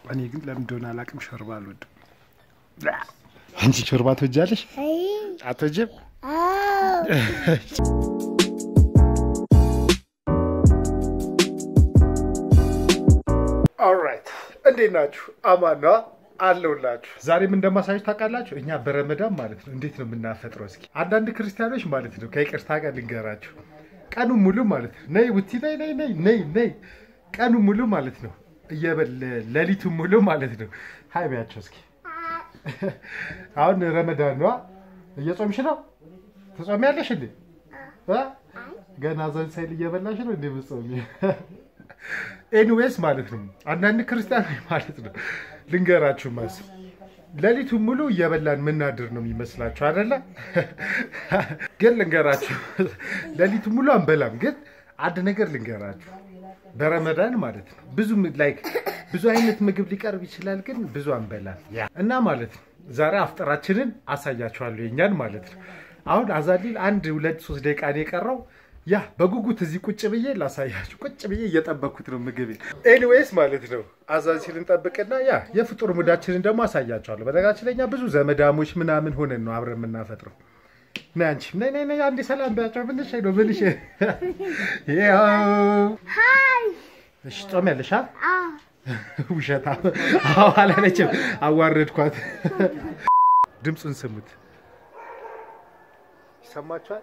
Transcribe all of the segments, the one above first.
እኔ ግን ለምን እንደሆነ አላውቅም፣ ሾርባ አልወድም። አንቺ ሾርባ ትወጃለሽ? አትወጂም? ኦልራይት እንዴት ናችሁ? አማን ነዋ አለሁላችሁ። ዛሬም እንደማሳየች ታውቃላችሁ፣ እኛ በረመዳን ማለት ነው እንዴት ነው የምናፈጥረው? እስኪ አንዳንድ ክርስቲያኖች ማለት ነው ከይቅርታ ጋር ልንገራችሁ፣ ቀኑ ሙሉ ማለት ነው ነይ ውቲ ነይ ነይ ነይ ነይ ነይ ቀኑ ሙሉ ማለት ነው እየበለ ሌሊቱ ሙሉ ማለት ነው ሀይ በያቸው እስኪ። አሁን ረመዳን ነዋ። እየጾምሽ ነው? ትጾሚያለሽ እንዴ? እ? ገና ዘን ሳይል እየበላሽ ነው እንዴ ምጾሚ? ኤኒዌይስ ማለት ነው አንዳንድ ክርስቲያኖች ማለት ነው ልንገራችሁ ማስ ሌሊቱን ሙሉ እየበላን ምናድር ነው የሚመስላችሁ አይደለ? ግን ልንገራችሁ ሌሊቱን ሙሉ አንበላም። ግን አንድ ነገር ልንገራችሁ በረመዳን ማለት ነው ብዙ ላይክ ብዙ አይነት ምግብ ሊቀርብ ይችላል፣ ግን ብዙ አንበላም እና ማለት ነው ዛሬ አፍጠራችንን አሳያችኋለሁ የኛን ማለት ነው። አሁን አዛሊል አንድ ሁለት ሶስት ደቂቃ ነው የቀረው። ያ በጉጉት እዚህ ቁጭ ብዬ ላሳያችሁ። ቁጭ ብዬ እየጠበኩት ነው ምግብ። ኤኒዌይስ ማለት ነው አዛን ሲል እንጠብቅና ያ የፍጡር ሙዳችንን ደግሞ አሳያችኋለሁ። በነገራችን ላይ እኛ ብዙ ዘመዳሞች ምናምን ሆነን ነው አብረን የምናፈጥረው። ነይ አንቺም ነይ ነይ ነይ አንዴ ሰላም ቢያቸው ብልሽ ነው ብልሽ ያው እሺ ጾም ያለሽ ውሸታ አዎ አላለችም። አዋረድኳት። ድምፁን ስሙት። ይሰማችኋል?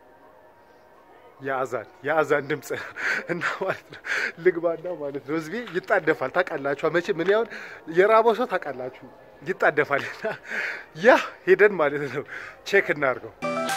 የአዛን የአዛን ድምፅ እና ማለት ነው ልግባና ማለት ነው ህዝቤ ይጣደፋል። ታውቃላችሁ መቼ ምን ያሁን የራበው ሰው ታውቃላችሁ ይጣደፋል። እና ያ ሄደን ማለት ነው ቼክ እናድርገው።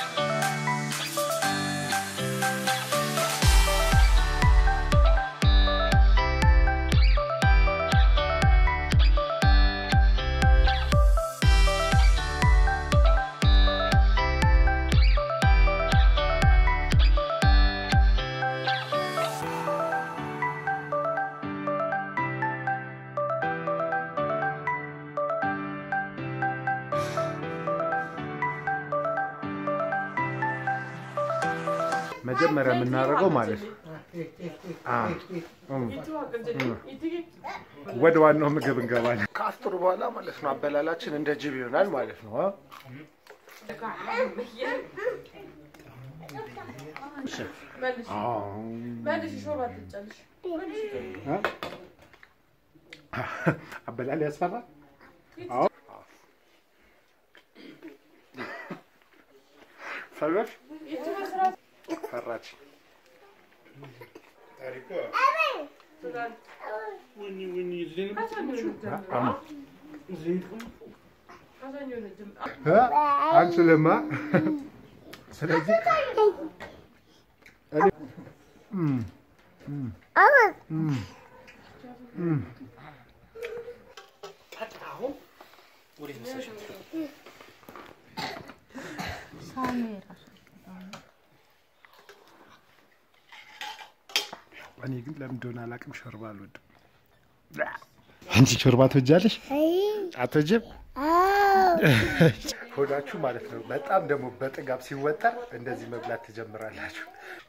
መጀመሪያ የምናደርገው ማለት ነው ወደ ዋናው ምግብ እንገባለን። ከአፍጥሩ በኋላ ማለት ነው አበላላችን እንደ ጅብ ይሆናል ማለት ነው። አበላል ያስፈራል። ፈራሽ ፈራች። አንችልማ። ስለዚህ እኔ ግን ለምን እንደሆነ አላውቅም፣ ሾርባ አልወድም። አንቺ ሾርባ ትወጃለሽ? አትወጂም? ሆዳችሁ ማለት ነው በጣም ደግሞ በጥጋብ ሲወጠር እንደዚህ መብላት ትጀምራላችሁ።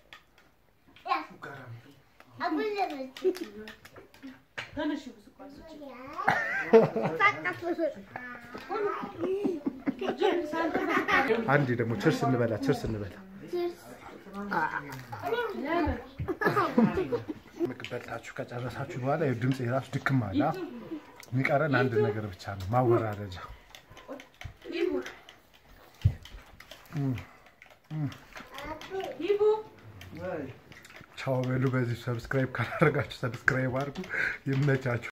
አንዴ ደግሞ ችርስ እንበላ፣ ችርስ እንበላ። ምግብ በልታችሁ ከጨረሳችሁ በኋላ ድምፅ የራሱ ድክም አለ። የሚቀረን አንድ ነገር ብቻ ነው፣ ማወራረጃ። ቻው በሉ። በዚህ ሰብስክራይብ ካላደረጋችሁ ሰብስክራይብ አድርጉ። ይመቻችሁ።